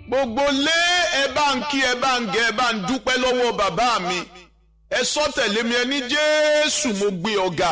gbogbo lé ẹ bá ń kí ẹ bá ń gẹ ẹ bá ń dúpẹ́ lọ́wọ́ bàbá mi ẹ sọ tẹ̀lé mi ẹ ní jésù mo gbé ọ̀gá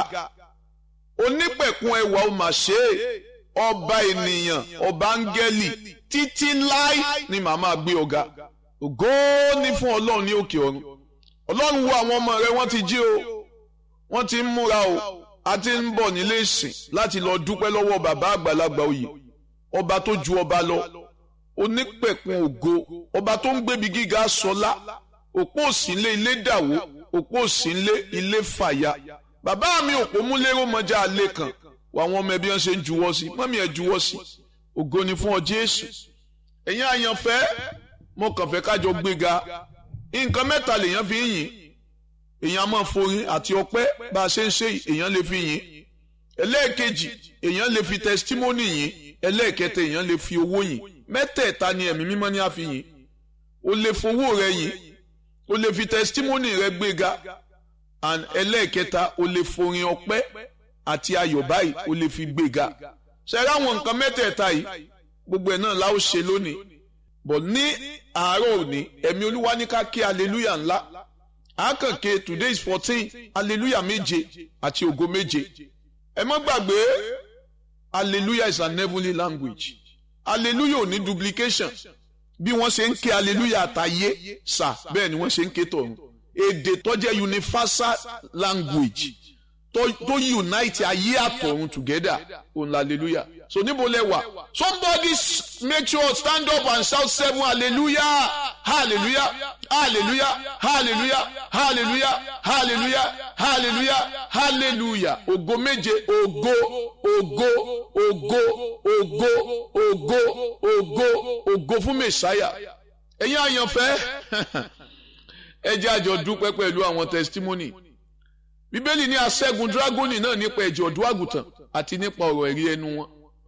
onípẹ̀kun ẹwà ó mà ṣe é ọba ènìyàn ọba áńgẹ́lì títí láì ni màmá gbé ọ̀gá ògo ní fún ọlọ́run ní òkè ọ̀run ọlọ́run wo àwọn ọmọ rẹ wọ́n ti jí o wọ́n ti ń múra o a ti ń bọ̀ nílé ìsìn láti lọ dúpẹ́ lọ́wọ́ bàbá àgbàlagbà oyè ọba tó ju ọba lọ onípẹ̀kun ògo ọba tó ń gbébi gíga sọlá òpó òsínlé ilé dàwó òpó òsínlé ilé fàya bàbá mi òpó múlẹ́rọ̀ mọ́jà alẹ́ kan wà wọn ọmọ ẹbí wọn ṣe ń juwọ́ sí mọ́mí ẹ̀ juwọ́ sí ògo ni fún ọ Jésù ẹ̀yin àyànfẹ́ mo kàn fẹ́ kájọ gbéga nǹkan mẹ́ta lèèyàn fi ń yìn èèyàn máa forin àti ọpẹ́ bá a ṣe ń ṣe èèyàn lè fi yìn ẹlẹ́ẹ̀kejì èèyàn lè fi tẹsítímọ́nì yìn ẹlẹ́ẹ̀kẹta èèyàn lè fi owó yìn mẹ́tẹ̀ẹ̀ta ni ẹ̀mí mímọ́ ní a fi yìn o lè fowó rẹ yìn o lè fi tẹsítímọ́nì rẹ gbéga and ẹlẹ́ẹ̀kẹta o lè forin ọpẹ́ àti ayọ̀ báyìí o lè fi gbéga ṣẹ́rẹ́ àwọn nǹkan mẹ́tẹ̀ẹ̀ta yìí gbogbo ẹ̀ náà la ó ṣe lónìí bọ̀ ní àárọ̀ òní ẹ̀mí olúwa ní ká kí hallelujah ńlá àákànké today is fourteen hallelujah méje àti ògo méje ẹ má gbàgbé hallelujah is an heavenly language hallelujah ò ní duplication bí wọ́n ṣe ń ké hallelujah àtàyé sà bẹ́ẹ̀ ni wọ́n ṣe ń ké tọ̀run èdè tó jẹ́ universal language tó tó unite ayé àtọ̀run together òun hallelujah so níbo lẹ wà somebody make sure stand up and shout seven hallelujah hallelujah hallelujah hallelujah hallelujah hallelujah hallelujah hallelujah ògo méje ògo ògo ògo ògo ògo ògo ògo fún mẹsàáyà ẹ̀yin àyànfẹ́ ẹ jẹ́ àjọ dúpẹ́ pẹ̀lú àwọn testimony bíbélì ní aṣẹ́gun dragoni náà nípa ẹ̀jẹ̀ ọ̀dọ́ àgùntàn àti nípa ọ̀rọ̀ ẹ̀rí ẹnu wọn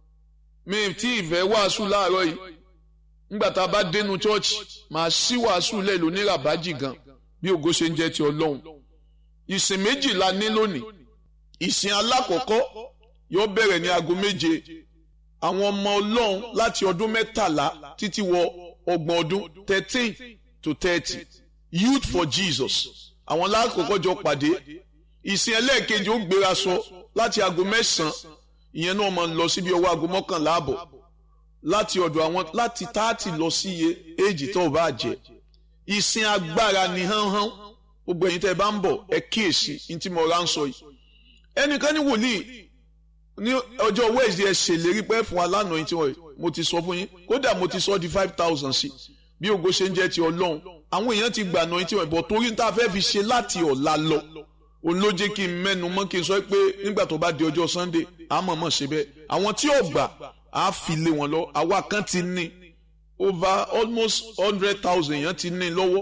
mi tí ìfẹ́ wàásù láàárọ̀ yìí nígbà tá a bá dénú chọ́ọ̀chì màá sí wàásù lẹ̀ lóní ràbájì gan bí ògo ṣe ń jẹ́ ti ọlọ́run ìsìn méjì la ní lónìí ìsìn alákọ̀ọ́kọ́ yóò bẹ̀rẹ̀ ní aago méje àwọn ọmọ ọlọ́run láti ọdún mẹ́tàlá títí wọ ọgbọ̀n ọdún thirteen to thirty youth for jesus àwọn lákòókò jọ pàdé ìsìn ẹlẹ́ẹ̀kejì ó gbéra sọ láti aago mẹ́sàn-án ìyẹn náà máa ń lọ síbi ọwọ́ aago mọ́kànlá àbọ̀ láti ọ̀dọ̀ àwọn láti táàtì lọ sí iye éèjì tó o bá jẹ ìsìn agbára ni hánhán gbogbo ẹ̀yin tẹ́ ẹ bá ń bọ̀ ẹ kíyèsí ní tí mo rà ń sọ yìí ẹnìkan ní wòlíì ní ọjọ́ wednesday ẹ ṣèlérí pé fún wa lánàá yìí tí wọ́n mo ti sọ fún yín kódà mo ti sọ di five thousand sí bí ògo ṣe ń jẹ́ ti ọlọ́run àwọn èèyàn ti gbà náà yìí tí wọ́n bọ̀ torí ní tá a fẹ́ fi ṣe láti ọ̀la lọ òun ló jẹ́ kí n mẹ́nu mọ́ kí n sọ pé nígbà tó bá di ọjọ́ sunday a mọ̀ mọ̀ ṣe bẹ́ẹ̀ àwọn tí ò gbà á fi lé wọn lọ àwa kan ti ní over almost hundred thousand èèyàn ti ní lọ́wọ́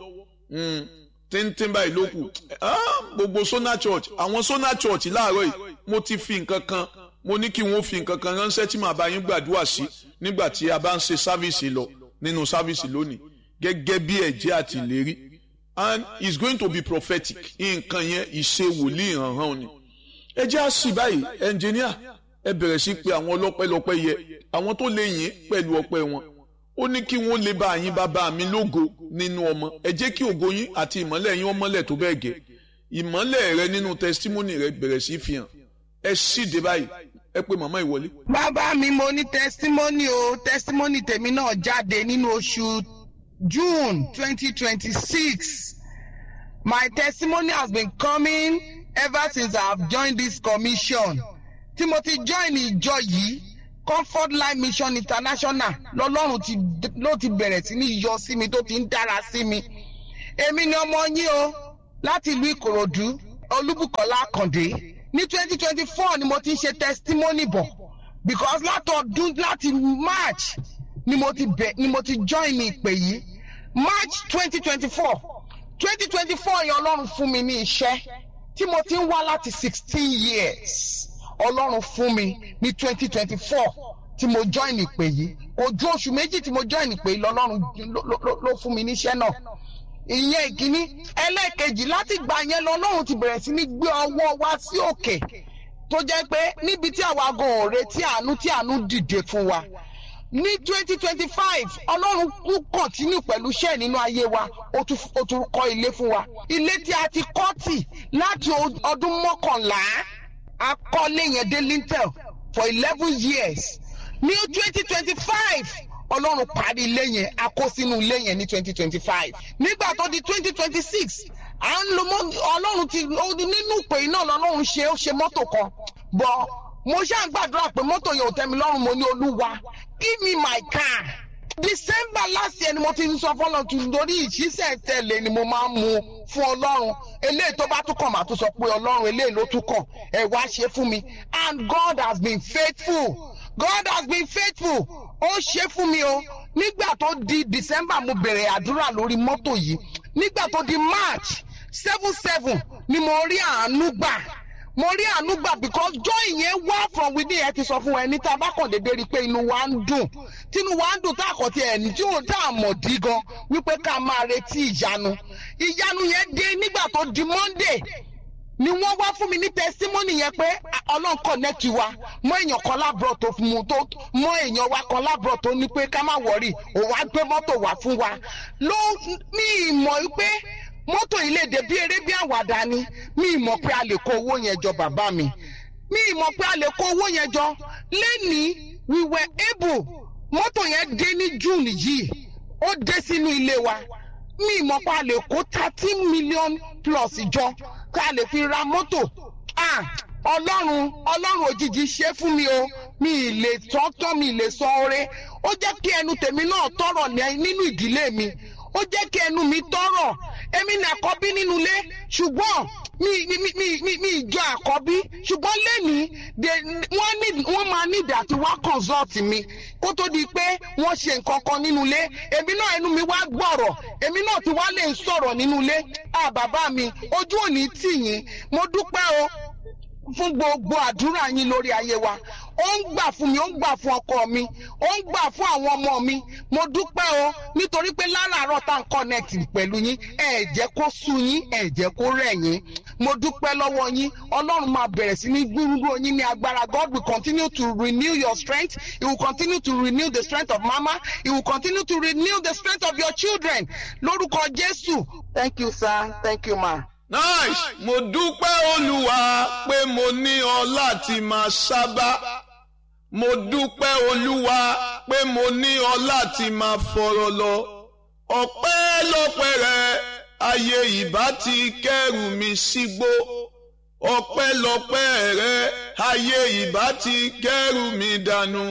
tíntín báyìí ló kù gbogbo sona church àwọn sona church láàárọ̀ yìí mo ti fi nǹkan kan mo ní kí wọ́n fi nǹkan kan ránṣẹ́ tí màá bá yín gbàdúrà sí nígbà tí a bá ń ṣe sáfìsì lọ nínú sáfìsì lónìí gẹ́gẹ́ bí ẹ̀jẹ̀ àti ìlérí and it's going to be prophetic nǹkan yẹn ìṣe wòlíì hàn-hàn ni ẹ jẹ́ àṣì báyìí ẹnjìníà ẹ bẹ̀rẹ̀ sí pé àwọn ọlọ́pẹ́lọpẹ́ yẹ àwọn tó lè yìn pẹ̀lú ọpẹ́ wọn ó ní kí wọ́n lè bá yín bàbá mi lógo nínú ọmọ ẹ jẹ́ kí ògo yín àti ìmọ́lẹ̀ yín ọmọlẹ̀ tó bẹ́ẹ̀ gẹ́ ìmọ́lẹ̀ rẹ nínú testimony rẹ bẹ̀rẹ̀ sí fi hàn ẹ ṣíde báyìí ẹ pé màmá ìwọlé. bàbá mi mo ní testimony o testimony tèmi náà jáde nínú oṣù June twenty twenty six my testimony has been coming ever since I have joined this commission tí mo ti join ìjọ yìí comfort life mission international lọ́lọ́run ti ló ti bẹ̀rẹ̀ sí ní yọ sí mi tó ti ń dára sí mi èmi ni ọmọ yín o láti ìlú ìkòròdú olúbùkọ́lá àkàndé ní twenty twenty four ni mo ti ń ṣe testimony bọ̀ because látọdún láti march ni mo ti bẹ̀ ni mo ti join ní ìpè yìí march twenty twenty four twenty twenty four yẹn ọlọ́run fún mi ní iṣẹ́ tí mo ti ń wá láti sixteen years ọlọ́run fún mi ní twenty twenty four tí mo join ìpè yìí kò ju oṣù méjì tí mo join ìpè yìí lọ́lọ́run ló fún mi níṣẹ́ náà ìyẹn ìkíní ẹlẹ́ẹ̀kejì láti gbà yẹn lọ́lọ́run ti bẹ̀rẹ̀ sí ní gbé ọwọ́ wa sí òkè tó jẹ́ pé níbi tí àwa gan ò retí àánú tí àánú dìde fún wa ní twenty twenty five ọlọ́run kú kọ̀tínú pẹ̀lú iṣẹ́ nínú ayé wa ó tún ó tún kọ́ ilé fún wa ilé tí a ti kọ́ tì láti ọdún mọ́kànlá a kọ́lé yẹn dé lintel for eleven years ní twenty twenty five ọlọ́run parí ilé yẹn a kó sínú ilé yẹn ní twenty twenty five nígbà tó di twenty twenty six à ń lo mọ́ ọlọ́run ti nínú ìpè iná ọlọ́run ṣe ó ṣe mọ́tò kan bọ́ mo ṣáà ń gbàdúrà pé mọ́tò yẹn ò tẹ́ mi lọ́rùn mo ní olúwa give me my car december last year ni mo ti ń sọ fọlọ́run tún lórí ìṣísẹ̀ tẹ̀lé ni mo máa ń mu fún ọlọ́run eléyìí tó bá tún kàn máa tún sọ pé ọlọ́run eléyìí ló tún kàn ẹ̀ wá ṣe fún mi and god has been faithful god has been faithful ó ṣe fún mi o nígbà tó di december mo bẹ̀rẹ̀ àdúrà lórí mọ́tò yìí nígbà tó di march seven seven ni mo rí àánú gbà mo rí àánú gbà because joy yẹn wá from within ẹ ti sọ fún ẹni tá a bá kàn déédéé rí i pé inú wa ń dùn tínú wa ń dùn tá a kàn ti ẹni tí ò tá a mọ̀ dí gan wípé ká máa retí ìyanu ìyanu yẹn dé nígbà tó di monday ni wọ́n wá fún mi ní testimony yẹn pé ọlọ́run connect wa mọ èèyàn kan lábúrò tó fún mu tó mọ èèyàn wa kan lábúrò tó ní pé ká má wọrí òun á gbé mọ́tò wá fún wa ló ní ìmọ̀ pé mọ́tò yìí lè dé bí eré bí àwàdà ni mi mọ̀ pé a lè kó owó yẹn jọ bàbá mi mi mọ̀ pé a lè kó owó yẹn jọ lẹ́nìí we were able mọ́tò yẹn dé ní june yìí ó dé sínú ilé wa mi mọ̀ pé a lè kó thirteen million plus jọ ká lè fi ra mọ́tò ọlọ́run ọlọ́run òjijì ṣe fún mi o mi ì lè tọ́tọ́ mi ì lè sọ oore ó jẹ́ kí ẹnu tèmi náà tọrọ nínú ìdílé mi ó jẹ́ kí ẹnu mi tọrọ èmi ní àkọ́bí nínú ilé ṣùgbọ́n mi mi mi mi mi ìjọ àkọ́bí ṣùgbọ́n lẹ́nìí wọ́n ní wọ́n máa ní ìdí àti wá consult mi kó tó di pé wọ́n ṣe nǹkan kan nínú ilé èmi náà ẹnu mi wá gbọ̀rọ̀ èmi náà ti wá lè sọ̀rọ̀ nínú ilé à bàbá mi ojú òní tì yín mo dúpẹ́ o fún gbogbo àdúrà yín lórí ayé wa ó ń gbà fún mi ó ń gbà fún ọkọ mi ó ń gbà fún àwọn ọmọ mi mo dúpẹ́ o nítorí pé láràárọ̀ tá n connect pẹ̀lú yín ẹ jẹ́ kó sú yín ẹ jẹ́ kó rẹ̀ yín mo dúpẹ́ lọ́wọ́ yín ọlọ́run máa bẹ̀rẹ̀ sí ní gbúrúgbúrò yín ní agbára God will continue to renew your strength he will continue to renew the strength of mama he will continue to renew the strength of your children lórúkọ Jésù thank you sir thank you ma. nice mo dúpẹ́ olúwa pé mo ní ọ láti máa sábà mo dúpẹ́ olúwa pé mo ní ọ láti máa fọ̀rọ̀ lọ ọpẹ́ lọ́pẹ́ rẹ ayé ìbá ti kẹ́rù mi sígbó ọpẹ́ lọ́pẹ́ rẹ ayé ìbá ti kẹ́rù mi dànù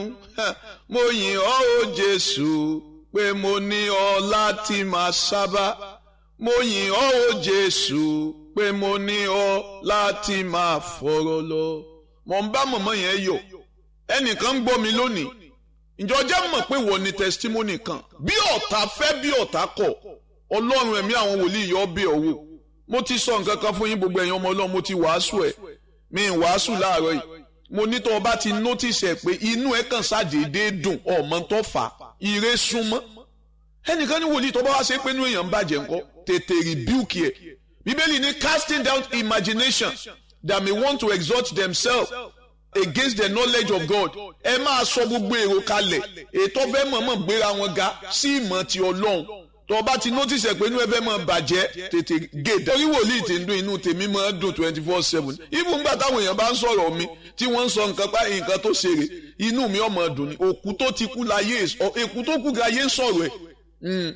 mo yìn ọ́ o jésù pé mo ní ọ láti máa sábà mo yìn ọ́ o jésù pé mo ní ọ láti máa fọ̀rọ̀ lọ. mo ń bá mọ̀mọ́ yẹn yọ̀ ẹnìkan ń gbọ́ mi lónìí ìjọ jẹ́ mọ̀ pé wọ́n ní testimony kan bí ọ̀tá fẹ́ bí ọ̀tá kọ̀ ọlọ́run ẹ̀mí àwọn wòlíì yọ bí ọ̀wọ́ mo ti sọ nǹkan kan fún yín gbogbo ẹ̀yin ọmọ ọlọ́run mo ti wàásù ẹ̀ mi ń wàásù láàárọ̀ yìí mo ní tó o bá ti notice ẹ̀ pé inú ẹ̀ kàn ṣàdédé dùn ọmọ tó fà ire súnmọ́ ẹnìkan ní wòlíì tó bá wá ṣe pé inú èèyàn ń bàjẹ́ ńkọ́ tètè rebuke ẹ̀ bíbélì ní casting down imagination that may want to exalt themselves against the knowledge of God ẹ máa sọ gbogbo èrò kalẹ̀ ètò fẹ́ mọ̀ọ́mọ̀ gbéra wọn ga sí ìmọ̀ ti ọlọ́run tó bá ti notice ẹ̀ pé inú ẹ fẹ́ mọ̀ bàjẹ́ tètè gé torí wòlíì tí ń dún inú tèmi máa dùn twenty four seven even gbà táwọn èèyàn bá ń sọ̀rọ̀ mi tí wọ́n ń sọ nǹkan pa nǹkan tó ṣeré inú mi ọmọ dùn ni òkú tó ti kú láyé èkú tó kú láyé ń sọ̀rọ̀ ẹ̀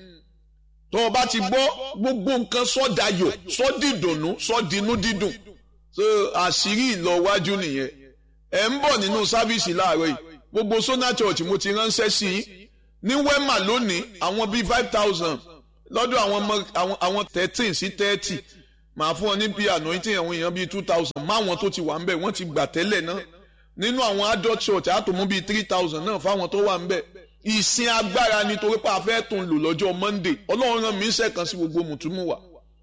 tó o bá ti gbọ́ gbogbo nǹkan sọ́dayọ̀ sọ́dìdùnnú sọ́dinú dídùn so àṣírí ìlọwájú nìyẹn ẹ̀ ń bọ̀ nínú sáfíìsì láàárọ̀ yìí gbogbo Sona Church mo ti ránṣẹ́ sí i ní Wema lónìí àwọn bíi five thousand lọ́dọ̀ àwọn ọmọ àwọn thirteen sí thirty màá fún ọ ní bíi anointing àwọn èèyàn bíi two thousand máwọn tó ti wà ń bẹ̀ wọ́n ti gbà tẹ́lẹ̀ náà nínú àwọn adult church àtòmú bíi three thousand náà fáwọn tó wà ń bẹ̀ ìsìn agbára nítorí pé a fẹ́ tún lò lọ́jọ́ monday ọlọ́run rán mi ń sẹ́kàn sí gbogbo mùtúmù wa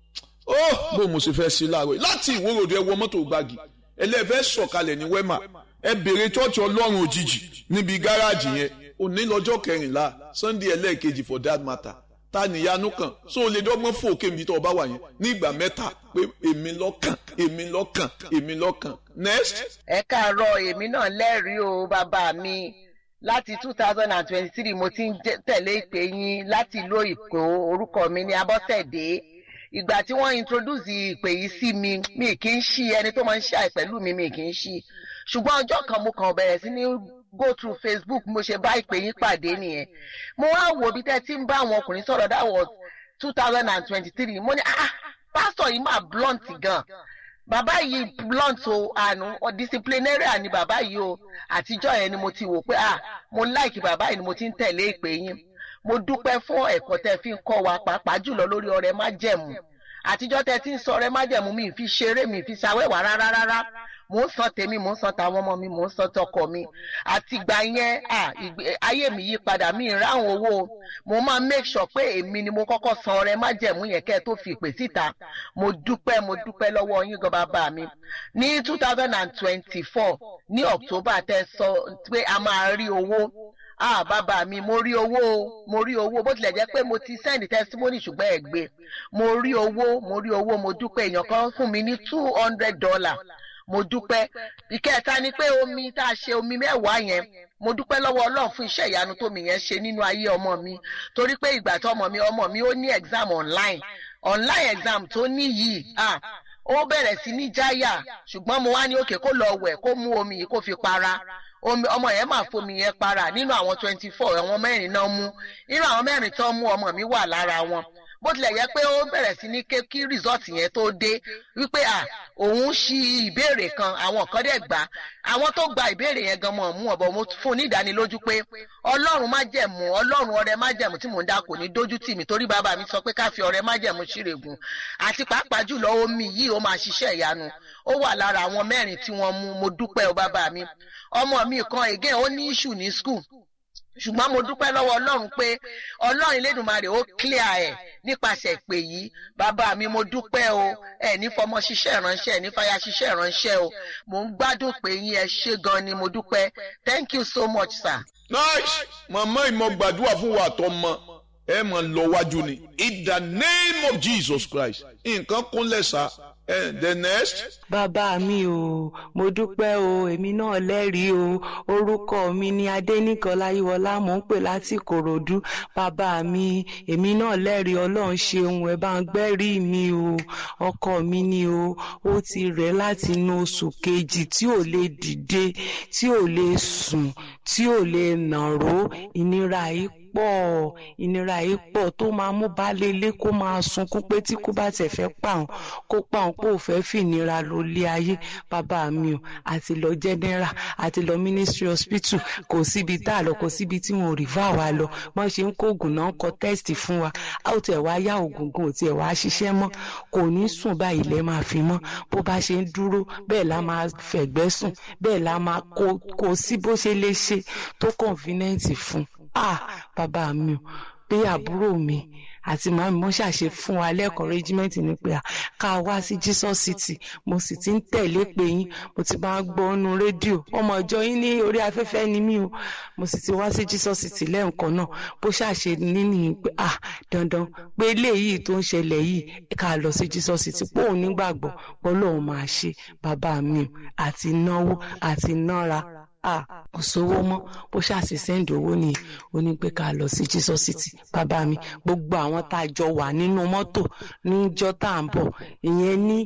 ó bó mo sì fẹ́ sí láàárọ̀ láti ìwórodò ẹ wọ mọ́tò gbági ẹlẹ́fẹ́ sọ̀kalẹ̀ ní wema ẹ bèrè chọ́ọ̀chì ọlọ́run òjijì níbi gáràjì yẹn òní lọ́jọ́ kẹrìnlá sunday ẹlẹ́ẹ̀kejì for that matter ta níyanu kan so o lè dọ́gbọ́n fò kébi tó o bá wà yẹn ní ìgbà mẹ́ta pé èmi lọ́kàn èmi lọ́kàn èmi lọ́kàn next. ẹ káàárọ̀ èmi náà lẹ́rìí o bàbá mi láti two thousand and twenty-three mo ti ń tẹ̀lé ìpè yín láti ìlú Èkó orúkọ mi ní Abọ́sẹ̀dé ìgbà tí wọ́n introduce ìpè yìí sí mi mi kì í ṣí ẹni tó máa ń ṣe àìpẹ̀lú mi mi kì í ṣí ṣùgbọ́n ọjọ́ kan mo kàn bẹ̀rẹ̀ sí ní go through Facebook mo ṣe bá ìpè yín pàdé nìyẹn mo wá wò bí tẹ́ ti ń bá àwọn ọkùnrin sọ̀rọ̀ that was two thousand and twenty-three mo ní ah pásítọ̀ yìí máa blunt gan bàbá yìí blunt o àánú disciplinarian ni bàbá yìí o àtijọ́ yẹn ni mo ti wò pé ah mo like bàbá yìí ni mo ti ń tẹ̀lé ìpè yín mo dúpẹ́ fún ẹ̀kọ́ tẹ́ fi ń kọ́ wa pàápàá jùlọ lórí ọrẹ májẹ̀mú àtijọ́ tẹ́ ti ń sọ ọrẹ májẹ̀mú mi fi ṣeré mi fi ṣàwẹ́wà rárá rárá mò ń san tèmi mò ń san tàwọn ọmọ mi mò ń san tọkọ mi àtìgbà yẹn ayé mi yí padà mi ìráhùn owó mo máa make sure pé èmi ni mo kọ́kọ́ san ọrẹ májẹ̀mú yẹn kẹ́ ẹ tó fi ìpè síta mo dúpẹ́ mo dúpẹ́ lọ́wọ́ yín gan bàbá mi ní two thousand and twenty-four ní October tẹ́ sọ pé a máa rí owó ah bàbá mi mo rí owó o mo rí owó bó tilẹ̀ jẹ́ pé mo ti send testimony ṣùgbọ́n ẹ̀ gbé mo rí owó mo rí owó mo dúpẹ́ èèyàn kan fún mi ní two hundred dollar mo dúpẹ́ ìkẹta ni pé omi tá a ṣe omi mẹ́wàá yẹn mo dúpẹ́ lọ́wọ́ ọlọ́run fún iṣẹ́ ìyanu tómi yẹn ṣe nínú ayé ọmọ mi torí pé ìgbà tó ọmọ mi ọmọ mi ó ní exam online online exam tó ní yìí ah ó bẹ̀rẹ̀ sí ní jáyà ṣùgbọ́n mo wá ní òkè kó lọ wẹ̀ kó mú omi yìí kó fi para ọmọ yẹn máa fomi yẹn para nínú àwọn twenty four àwọn mẹ́rin náà mú nínú àwọn mẹ́rin tó mú ọmọ mi wà lára wọn bó tilẹ̀ yẹ pé ó bẹ̀rẹ̀ sí ní ké kí rìsọ́ọ̀tì yẹn tó dé wípé à òun ṣí ìbéèrè kan àwọn kan dẹ̀ gbà àwọn tó gba ìbéèrè yẹn gan mọ̀ mú ọ̀bọ̀ mo fún un ní ìdánilójú pé ọlọ́run má jẹ̀mú ọlọ́run ọrẹ má jẹ̀mú tí mò ń dá kò ní dójú tì mí torí bàbá mi sọ pé ká fi ọrẹ má jẹ̀mú ṣírègùn àti pàápàá jùlọ omi yìí ó máa ṣiṣẹ́ ìyanu ó wà lára àwọn mẹ́rin tí wọ́n mú mo dúpẹ́ o bàbá mi ọmọ mi kan again ó ní issue ní school ṣùgbọ́n mo dúpẹ́ lọ́wọ́ ọlọ́run pé ọlọ́run Elédùmarè ó clear ẹ̀ nípasẹ̀ ìpè yìí bàbá mi mo dúpẹ́ o ẹ̀ ní fọmọ ṣiṣẹ́ ìránṣẹ́ ẹ̀ ní fàyà ṣiṣẹ́ ìránṣẹ́ o mo ń gbádùn pé yín ẹ ṣé gan ni mo dúpẹ́ thank you so much sir. nice màmá ìmọ̀ gbàdúrà fún wa àtọmọ ẹ mọ̀ lọ wájú ni in the name of Jesus Christ nǹkan kúnlẹ̀ sá And the next. bàbá mi o mo dúpẹ́ o èmi náà lẹ́rìí o orúkọ mi ni adẹ́nìkan láyíwọlá mò ń pè láti kòròdú bàbá mi èmi náà lẹ́rìí ọlọ́run ṣeun ẹ̀ bá ń gbẹ́rì mi o ọkọ mi ni o ó ti rẹ̀ láti inú oṣù kejì tí ò lè dìde tí ò lè sùn tí ò lè nàró ìnira yìí pọ̀ ìnira yìí pọ̀ tó máa mú baálé ilé kó máa sunkún pé tí kú bá tẹ̀ fẹ́ pa òun kó pa òun pé ò fẹ́ fìnira ló lé ayé bàbá mi o àti lọ general àti lọ ministry hospital kò síbi tá a lọ kò síbi tí wọn ò rí fà wá lọ wọ́n ṣe ń kó oògùn náà kọ test fún wa a ó tiẹ̀ wá yá oògùn gan ò tiẹ̀ wá ṣiṣẹ́ mọ́ kò ní sùn báyìí lẹ́ máa fi mọ́ bó bá ṣe ń dúró bẹ́ẹ̀ la máa fẹ̀gbẹ́ sùn bẹ́ẹ̀ la máa kó sí bó ṣe lè ṣe tó convenient fún ah bàbá mi o pé àbúrò mi àti màmí mo ṣàṣe fún wa lẹ́kọ̀ọ́ rẹ́gímẹ́ǹtì ni pé ká wá sí Jesus City mo sì ti ń tẹ̀lé pé yín mo ti máa gbọ́ ọ́nu rédíò ọmọ ìjọ yín ní orí afẹ́fẹ́ ni mí o mo sì ti wá sí Jesus City lẹ́ǹkan náà bó ṣàṣe níní pé ah dandan pé eléyìí tó ń ṣẹlẹ̀ yìí ká lọ sí Jesus City pé òun nígbàgbọ́ pé Ọlọ́run máa ṣe bàbá mi o àti náwó àti nára ah kò sówó mọ́ bó ṣàṣì sẹ́ǹdì owó nìyí ó ní pé ká lọ sí Jesus City bàbá mi gbogbo àwọn tá a jọ wà nínú mọ́tò níjọ́ tá à ń bọ̀ ìyẹn ní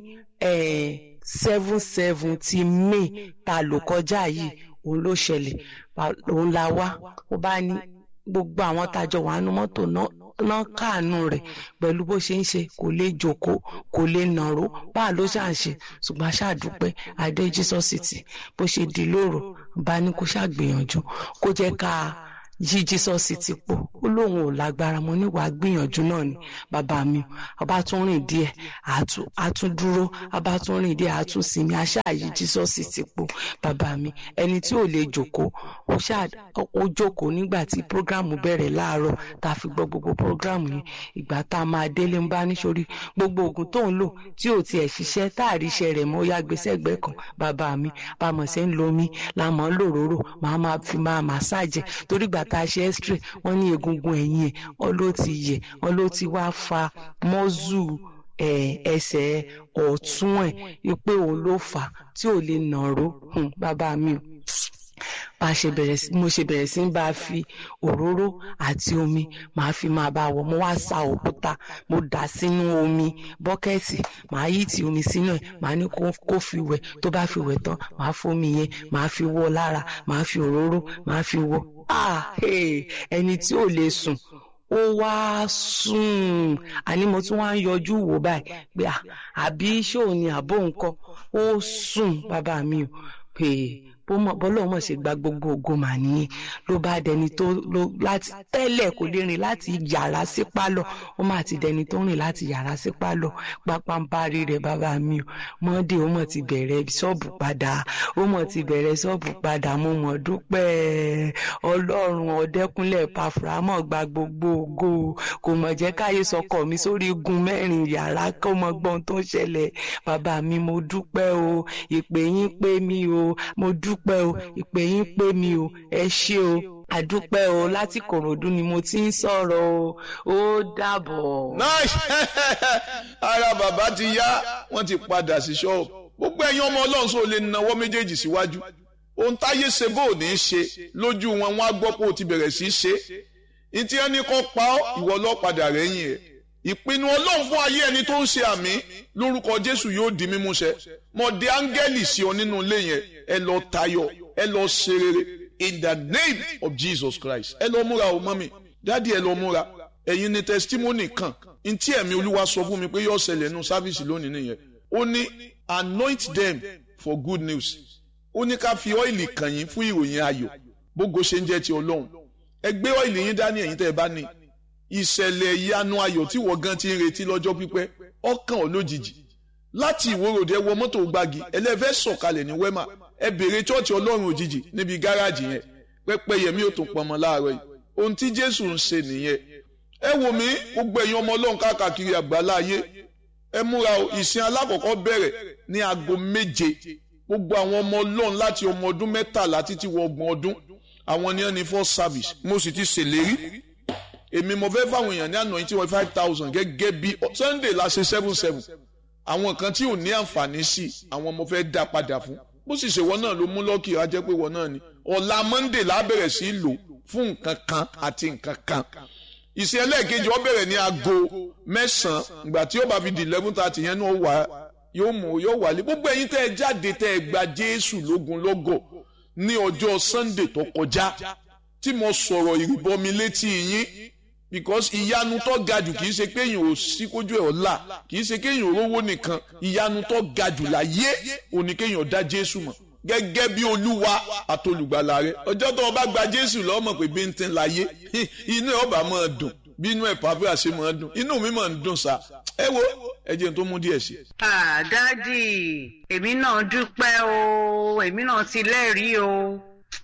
seven seven ti May tá a lò kọjá yìí òun ló ṣẹlẹ̀ òun la wá ó bá ní gbogbo àwọn tá a jọ wà nínú mọ́tò náà náà káàánú rẹ̀ pẹ̀lú bó ṣe ń ṣe kò lè jókòó kò lè nàró báà ló ṣà ń ṣe ṣùgbọ́n aṣáàdúpẹ́ adé Jesus City bó ṣe di lóru bá ní kó ṣàgbìyànjú kó jẹ́ ká yí Jesus City pò ó lóun ò lágbára mo níwàá gbìyànjú náà ni bàbá mi ọba tún rìn díẹ̀ àtún dúró ọba tún rìn díẹ̀ àtún sinmi aṣáàyí Jesus City pò bàbá mi ẹni tí ò lè jókòó ó ṣáà ó jókòó nígbà tí prógrámù bẹ̀rẹ̀ láàárọ̀ tá a fi gbọ́ gbogbo prógrámù yẹn ìgbà tá a máa délé ń bá níṣorí gbogbo oògùn tó ń lò tí ò tiẹ̀ ṣiṣẹ́ tá a rí iṣẹ́ rẹ̀ mọ́ yá gbèsè ẹgbẹ́ kan bàbá mi bá mọ̀ ṣe ń lo omi la mọ̀ ń lòróró màá máa fi máa màsáàjẹ̀ torí gbà tá a ṣe x-ray wọ́n ní egungun ẹ̀yìn ẹ̀ wọ́n ló ti yẹ̀ wọ́n ló ti wá fa mọ́zù ẹsẹ̀ ọ̀tún ẹ̀ pé òun ló fà á tí ò lè nàró bàbá mi o bá a ṣe bẹ̀rẹ̀ sí mo ṣe bẹ̀rẹ̀ sí ń bá a fi òróró àti omi màá fi máa bá a wọ̀ mo wá sa òkúta mo dà sínú omi bọ́kẹ́ẹ̀tì màá yí ti omi sínú ẹ̀ màá ní kó fi wẹ̀ tó bá fi wẹ̀ tán màá fomi yẹn màá fi wọ́ lára màá fi òróró màá fi wọ́ ah ẹni tí ò lè sùn ó wá sùn àní mo tún wá ń yọjú wò báyìí pé àbí ṣóò ní àbó nǹkan ó sùn bàbá mi ò pè é bọ́lá ọmọ ṣe gba gbogbo ògo mà nìyẹn ló bá dẹni tó ló láti tẹ́lẹ̀ kò lè rìn láti yàrá sí pálọ̀ ó mà ti dẹni tó rìn láti yàrá sí pálọ̀ pápánbárí rẹ̀ bàbá mi o mọ́ndé ó mọ̀ ti bẹ̀rẹ̀ ṣọ́ọ̀bù padà ó mọ̀ ti bẹ̀rẹ̀ ṣọ́ọ̀bù padà mo mọ̀ dúpẹ́ ọlọ́run ọ̀dẹ́kúnlẹ̀ pàfùrámọ̀ gba gbogbo ògo kò mọ̀ jẹ́ káyé sọkọ̀ mi sórí igun mẹ́rin yàrá kó mọ gbọ́n tó ṣẹlẹ̀ bàbá mi mo dúpẹ́ o ìpè yín pé mi o mo dúpẹ́ dúpẹ́ o ìpè yín pé mi o ẹ ṣé o àdúpẹ́ o láti kòròdú ni mo ti ń sọ̀rọ̀ o ó dàbọ̀. nice ara bàbá ti yá wọ́n ti padà sí ṣọ́ọ̀bù gbogbo ẹ̀yin ọmọ ọlọ́run sọ lè nawọ́ méjèèjì síwájú ohun táyé ṣe bó ò ní í ṣe lójú wọn wọn á gbọ́ pé o ti bẹ̀rẹ̀ sí í ṣe ní tí ẹni kan pa ọ́ ìwọ ọlọ́padà rẹ̀yìn ẹ̀ ìpinnu ọlọ́run fún ayé ẹni tó ń ṣe àmì lórúkọ jésù yóò di mímúṣẹ mọ̀dé áńgẹ́lì sí ọ nínú ilé yẹn ẹ lọ tayọ ẹ lọ ṣe rere in the name of jesus christ ẹ lọ múra o mọ́mì dáàdi ẹ lọ múra ẹ̀yin ni testimony kan ntí ẹ̀mí olúwa sọ fún mi pé yóò ṣẹlẹ̀ nínú sáfíìsì lónìí nìyẹn ó ní anoint them for good news ó ní ká fi ọ́ìlì kàn yín fún ìròyìn ayọ̀ bógo ṣe ń jẹ́ ti ọlọ́run ẹ gbé ọ́ìlì yín dání ẹ̀yin tẹ́ ẹ bá ní ìṣẹ̀lẹ̀ ìyanu ayọ̀ tí wọ́n gan ti ń retí lọ́jọ́ pípẹ́ ọkàn ọ̀ lójijì láti ìwòròdì ẹ wọ mọ́tò gbági ẹlẹ́fẹ́ sọ̀kalẹ̀ ní wẹ́mà ẹ bèrè chọ́ọ̀chì ọlọ́run òjijì níbi gáràjì yẹn pẹ́pẹ́ yẹmí ò tún pọnmọ láàárọ̀ yìí ohun tí jésù ń ṣe nìyẹn ẹ wò mí gbogbo ẹ̀yin ọmọ ọlọ́run káàkiri àgbáńlá ayé ẹ múra o ìsìn alákọ̀ọ́kọ́ bẹ̀rẹ̀ ní aago méje gbogbo àwọn ọmọ ọlọ́run láti ọmọ ọdún mẹ́tàlá títí wọ ọgbọ̀n ọdún àwọn ni wọ́n ní first service mo sì ti ṣèlérí èmi mo fẹ́ fáwọn èèyàn ní àná tí wọ́n five thousand gẹ́gẹ́ bí sunday la ṣe seven seven àwọn kan tí ò ní àǹfààní sí àwọn mo fẹ́ dá padà fún bó sì ṣe wọ́n náà ló mú lọ́ọ̀kì á jẹ́ pé wọ́n náà ni ọ̀la monday la bẹ̀rẹ̀ sí í lò fún nǹkan kan àti nǹkan kan ìsìn ẹlẹ́ẹ̀kejì ó bẹ̀rẹ̀ ní aago mẹ́sàn-án ìgbà tí ó bá fi di eleven thirty yẹn náà wà yóò mú yóò wálé gbogbo ẹ̀yin tẹ́ ẹ jáde tẹ́ ẹ gba jésù lógun lọ́gọ̀ ní ọjọ́ sunday tó kọjá tí mo sọ̀rọ̀ ìrìbọmi létí yín because ìyanu tó ga jù kìí ṣe pé èèyàn ò sí kójú ẹ̀ ọ̀la kìí ṣe pé èèyàn rówó nìkan ìyanu tó ga jù láyé òní kéèyàn dá jésù mọ̀ gẹ́gẹ́ bí olúwa àtolùgbàlà rẹ ọjọ́ tó o bá gba jésù lọ́mọ̀ pé bí n ti láyé inú ẹ̀ ọba máa dùn bí inú ẹ̀ pàfẹ́ àṣẹ máa dùn inú mi máa ń dùn sá ẹ wo ẹ jẹun tó mú díẹ̀ sí. dádì èmi náà dúpẹ́ o èmi náà ti lẹ́rìí o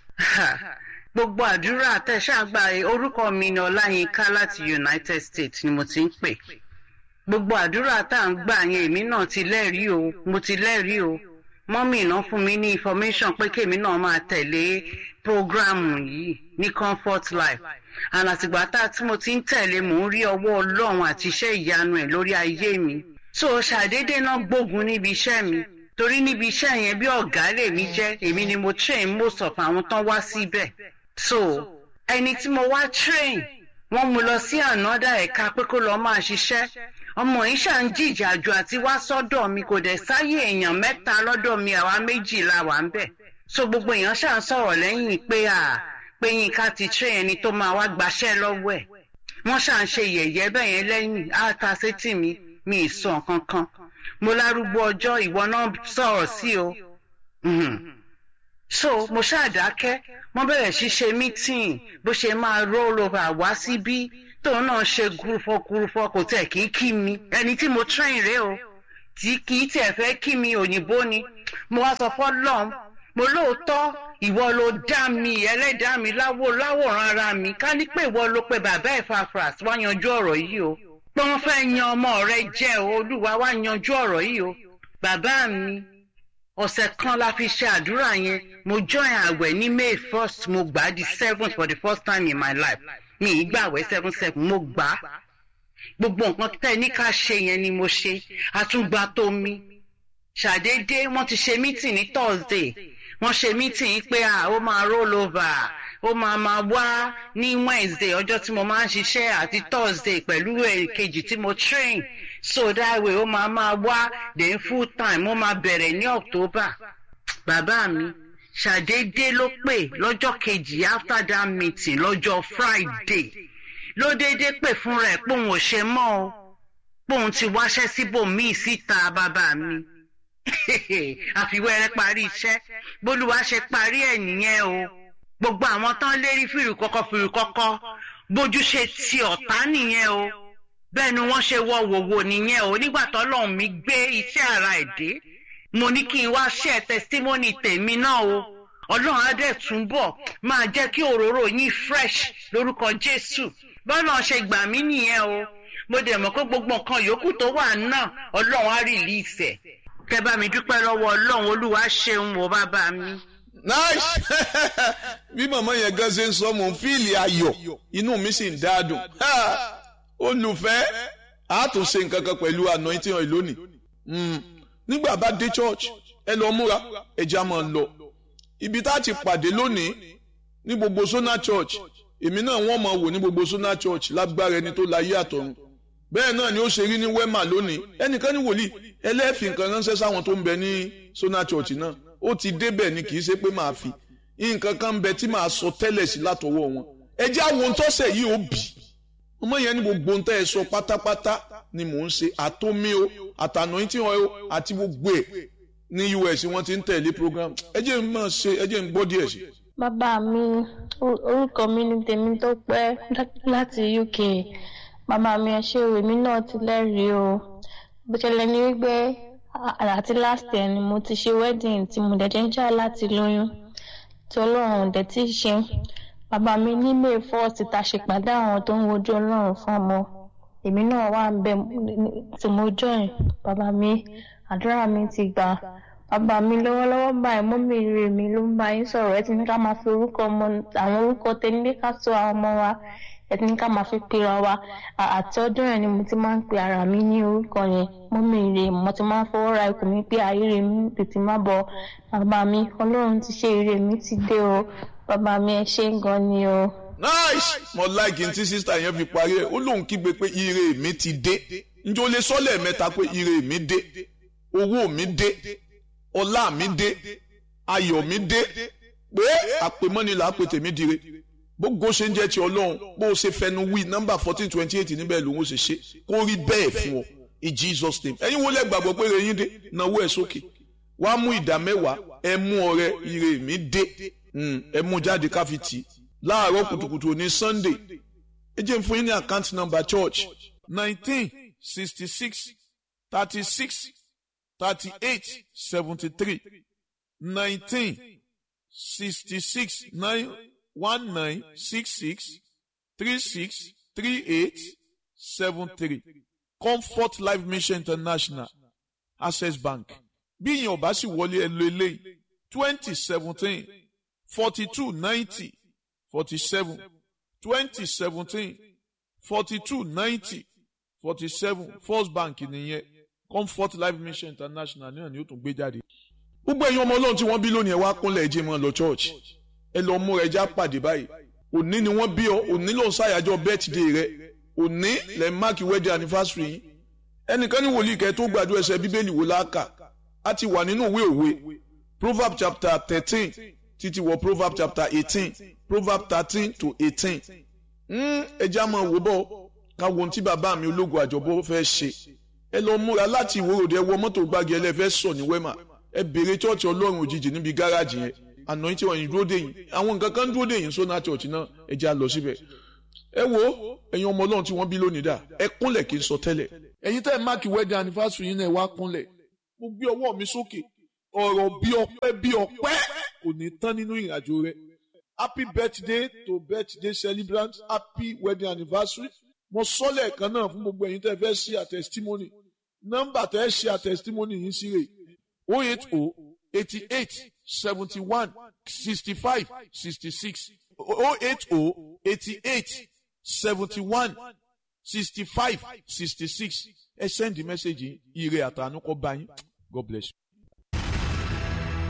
gbogbo àdúrà tẹ̀sàgbà orúkọ mi ni ọláyínká láti united states ni mo ti ń pè gbogbo àdúrà tá à ń gbà yẹn èmi náà ti lẹ́rìí o mo ti lẹ́rìí o mọ́mì náà fún mi ní information pé kémi náà máa tẹ̀lé programu yìí ní comfort life and àtìgbà tá tí mo ti ń tẹ̀lé mò ń rí ọwọ́ ọlọ́run àti iṣẹ́ ìyanu ẹ̀ lórí ayé mi so ṣàdédé náà gbógun níbi iṣẹ́ mi torí níbi iṣẹ́ yẹn bí ọ̀gá lèmi jẹ́ èmi ni mo train most of àwọn tán wá síbẹ̀ so ẹni tí mo wá train wọ́n mú lọ sí ànádà ẹ̀ka pé kó lọ́ọ́ máa ṣiṣẹ́ ọmọ yìí ṣà ń jìjàjù àti wá sọ́dọ̀ mi kò dẹ̀ sáyé èèyàn mẹ́ta lọ́dọ̀ mi àwa méjì la wà ń bẹ̀ so gbogbo èèyàn ṣà ń sọ̀rọ̀ lẹ́yìn pé à pé yínká ti train ẹni tó máa wá gbaṣẹ́ lọ́wọ́ ẹ̀ wọ́n ṣà ń ṣe yẹ̀yẹ́ bẹ́ẹ̀ yẹn lẹ́yìn á ta sétí mi mi ì sọ nǹkan kan mo lárúgbó ọjọ́ ìwọ náà sọ̀rọ̀ sí o so mo ṣàdákẹ́ wọ́n bẹ̀rẹ̀ sí ṣe meeting bó ṣe máa roll over wá síbí tóun náà ṣe gúrúfọ́ gúrúfọ́ kò tẹ̀ kí kí mi ẹni tí mo train rèé o tí kì í tẹ̀ fẹ́ kí mi òyìnbó ni mo wá sọ fọ́lọ́n mo lóòótọ́ ìwọ ló dá mi ẹlẹ́dàá mi láwò láwòrán ara mi ká ní pé ìwọ ló pe bàbá ẹ̀ fàfras wá yanjú ọ̀rọ̀ yìí o pé wọ́n fẹ́ yan ọmọ rẹ jẹ́ o olúwa wá yanjú ọ̀rọ̀ yìí o bàbá mi ọ̀sẹ̀ kan la fi ṣe àdúrà yẹn mo join àwẹ̀ ní may first mo gbà á di seventh for the first time in my life mi ì gbàwẹ̀ seven seven mo gbà á gbogbo nǹkan tẹ́ ní ká ṣe yẹn ni mo ṣe àtúgbà tó mi ṣàdédé wọ́n ti ṣe meeting ní thursday wọ́n ṣe mítìn pé à ó máa roll over ó máa máa wá ní wednesday ọjọ́ tí mo máa ń ṣiṣẹ́ àti thursday pẹ̀lú èkejì tí mo train so that way ó máa máa wá then full time ó máa bẹ̀rẹ̀ ní october bàbá mi ṣàdédé ló pè lọ́jọ́ kejì after that meeting lọ́jọ́ friday ló déédé pè fún rẹ̀ pé òun ò ṣe mọ́ o pé òun ti wáṣẹ́ síbòmíì síta bàbá mi àfiwẹ́rẹ́ parí iṣẹ́ bólúwa ṣe parí ẹ̀ nìyẹn o gbogbo àwọn tán lérí fìrì kọ́kọ́ fìrì kọ́kọ́ bójú ṣe ti ọ̀tá nìyẹn o bẹ́ẹ̀ ni wọ́n ṣe wọ wòwò nìyẹn o nígbà tọ́lọ́run mi gbé iṣẹ́ ara ẹ̀ dé mo ní kí n wá ṣe testimony tèmi náà o ọlọ́run á dẹ̀ túnbọ̀ máa jẹ́ kí òróró yín fresh lórúkọ jésù bọ́lá ṣe gbà mí nìyẹn o mo dẹ̀ mọ̀ pé gbogbo nǹkan yòókù tó wà náà ọlọ́run á release ẹ̀ kẹ bá mi dúpẹ́ lọ́wọ́ ọlọ́run olúwa ṣeun o bàbá mi. nice bí màmá yẹn gan ṣe ń sọ mò ń fíìlì ayọ̀ inú mi sì ń dáadùn olùfẹ́ a tún ṣe nǹkan kan pẹ̀lú anointing oil lónìí nígbà bá dé church ẹ lọ múra ẹja máa lọ ibi tá a ti pàdé lónìí ní gbogbo sona church èmi náà wọ́n máa wò ní gbogbo sona church lágbára ẹni tó láyé àtọ̀run bẹ́ẹ̀ náà ni ó ṣe rí ní wema lónìí ẹnìkan ní wòlíì ẹlẹ́ẹ̀fì nǹkan ránṣẹ́ sáwọn tó ń bẹ ní sona church náà ó ti débẹ̀ ni kì í ṣe pé màá fi nǹkan kan ń bẹ tí màá sọ tẹ́lẹ̀ sí látọwọ́ wọn ẹ jẹ́ àwọn tọ́sẹ̀ yìí ó bì ọmọ yẹn ní gbogbo ohun tẹ́ ẹ sọ pátápátá ni mò ń ṣe àtómi o àtànà tí wọn o àti gbogbo ẹ̀ ní us wọ́n ti ń tẹ̀lé program ẹ jẹ́ n máa ṣe ẹ jẹ́ n gbọ́ díẹ̀ sí. bàbá mi orúkọ mi ni tèmi tó pẹ́ láti uk bàbá mi ẹ ṣe òwe mi náà ti lẹ́rìí o bó ṣẹlẹ̀ ní wípé àti last year ni mo ti ṣe wedding tí mo dẹ̀ ń jà láti lóyún tí ọlọ́run dẹ̀ ti ṣe bàbá mi ní may first ta ṣe pàdé àwọn tó ń wojú ọlọ́run fún ọmọ èmi náà wà ń bẹ tí mo join bàbá mi àdúrà mi ti gbà bàbá mi lọ́wọ́lọ́wọ́ báyìí mọ́mí rè mi ló ń bá yín sọ̀rọ̀ ẹ ti ní ká máa fi orúkọ ọmọ àwọn orúkọ tẹ́lẹ̀ ká tó àwọn ọmọ wa ẹ ti ní ká máa fi pera wa àti ọdún yẹn ni mo ti máa ń pe ara mi ní orúkọ yẹn mọ́mí rè mo ti máa ń fọwọ́ ra ikùn mi pé ayé mi tètè má bọ̀ bàbá mi ọlọ́run ti ṣe ire mi ti dé o bàbá mi ẹ ṣe gan ni o. nice mo like n tí sísá yẹn fi parí ẹ ó lóun kígbe pé ire mi ti dé njẹ́ o lè sọ lẹ́ẹ̀mẹ́ta pé ire mi dé owó mi dé ọlá mi dé ayọ̀ mi dé pé àpèmọ́ni là á pè tèmi dire gbogbo ṣe ń jẹ́ ti ọlọ́run bó o ṣe fẹnu wí nọ́mbà fourteen twenty eight níbẹ̀ lòun ó ṣe ṣe kó rí bẹ́ẹ̀ fún ọ in jesus name ẹ̀yin wo lẹ gbàgbọ́ pé ire yín dé náwó ẹ̀ sókè wá mú ìdá mẹ́wàá ẹ mú ọrẹ ire mi dé ẹ mú jáde káfi tì láàárọ̀ kùtùkùtù ní sunday ẹ jẹ́ n fún yín ní account number church nineteen sixty six thirty six thirty eight seventy three nineteen sixty six nine one nine six six three six three eight seven three comfort life mission international access bank bí ìyẹn ò bá sì wọlé ẹ lo eléyìí twenty seventeen forty two ninety forty seven twenty seventeen forty two ninety forty seven first bank nìyẹn comfort life mission international náà ni ó tún gbé jáde. gbogbo ẹ̀yin ọmọ ọlọ́run tí wọ́n bí lónìí ẹ wá kúnlẹ̀ ẹ jẹ́ mọ́ lọ church ẹ lọ múra ẹja pàdé báyìí òní ni wọ́n bí ọ òní ló ń ṣàyájọ́ birthday rẹ òní lẹ́ máàkì wedding anniversary yìí ẹnìkan ní wòlíì kẹ́ tó gbàdúrà ẹsẹ̀ bíbélì wò láàkà á ti wà nínú ìwé òwe proverb chapter thirteen títí wọ proverb chapter eighteen proverb thirteen to eighteen ẹja máa wò bọ́ ká wo ohun tí bàbá mi ológun àjọbọ fẹ́ ṣe ẹ lọ múra láti ìwòròdé ẹ wọ mọ́tò gbági ẹlẹ́fẹ́ sọ ní wẹ́mà ẹ béèrè chọ́ọ̀chì ọlọ́run òjijì níbi gáràjì yẹn àná tí wọ́n yìí dúró dé yìí àwọn nǹkan kan dúró dé yìí sọ́nà chọ́ọ̀chì náà ẹ já lọ síbẹ̀ ẹ wo ẹ̀yin ọmọ ọlọ́run tí wọ́n bí lónìí dà ẹ kúnlẹ̀ kí n sọ tẹ́lẹ̀ ẹ̀yin tẹ́ ẹ máàkì wedding anniversary yín náà ẹ wá kúnlẹ̀ mo gbé ọwọ́ mi sókè ọ̀rọ̀ bí ọpẹ́ bí ọpẹ́ kò ní tán nínú ìrìnàjò rẹ happy birthday to birthday celebrant happy wedding anniversary mo sọ lẹ́ẹ̀kan náà fún gbogbo ẹ̀yin tẹ́ fẹ́ ṣe àtẹ̀sítímọ́nì nọ́mbà tẹ́ ṣe àtẹ̀sítímọ́nì yìí sí rè o eight o eighty eight seventy one sixty five sixty six o eight o eighty eight seventy one sixty five sixty six ẹ send the message ire àtànú kọ bá yín God bless you.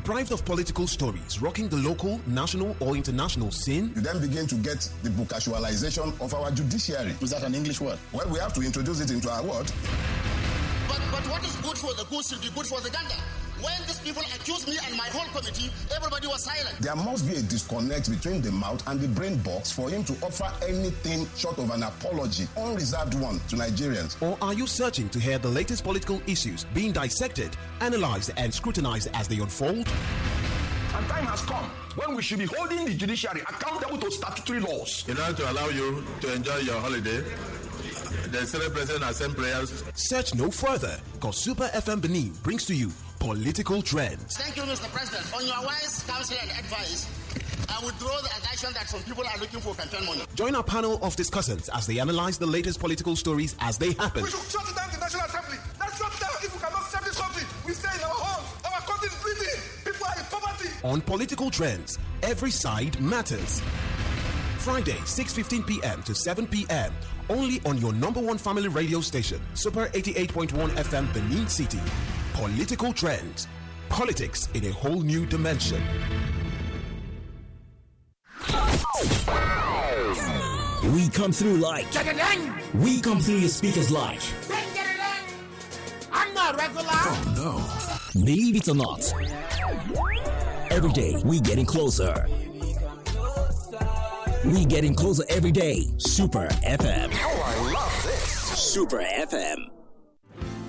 Deprived of political stories rocking the local, national, or international scene? You then begin to get the casualization of our judiciary. Is that an English word? Well, we have to introduce it into our word. But, but what is good for the goose should be good for the gander. When these people accused me and my whole committee, everybody was silent. There must be a disconnect between the mouth and the brain box for him to offer anything short of an apology, unreserved one, to Nigerians. Or are you searching to hear the latest political issues being dissected, analyzed, and scrutinized as they unfold? And time has come when we should be holding the judiciary accountable to statutory laws. In order to allow you to enjoy your holiday, the Senate President has sent prayers. Search no further, because Super FM Benin brings to you political trends. Thank you, Mr. President. On your wise counsel and advice, I withdraw the allegation that some people are looking for campaign money. Join our panel of discussants as they analyze the latest political stories as they happen. We should shut down the National Assembly. Let's shut down if we cannot save this country. We stay in our homes. Our country is bleeding. People are in poverty. On political trends, every side matters. Friday, 6:15 p.m. to 7 p.m. Only on your number one family radio station, Super 88.1 FM Benin City. Political trends. Politics in a whole new dimension. We come through like. We come through your speakers like. I'm not regular. Oh no. Believe it or not. Every day we getting closer. We getting closer every day. Super FM. Oh, I love this. Super FM.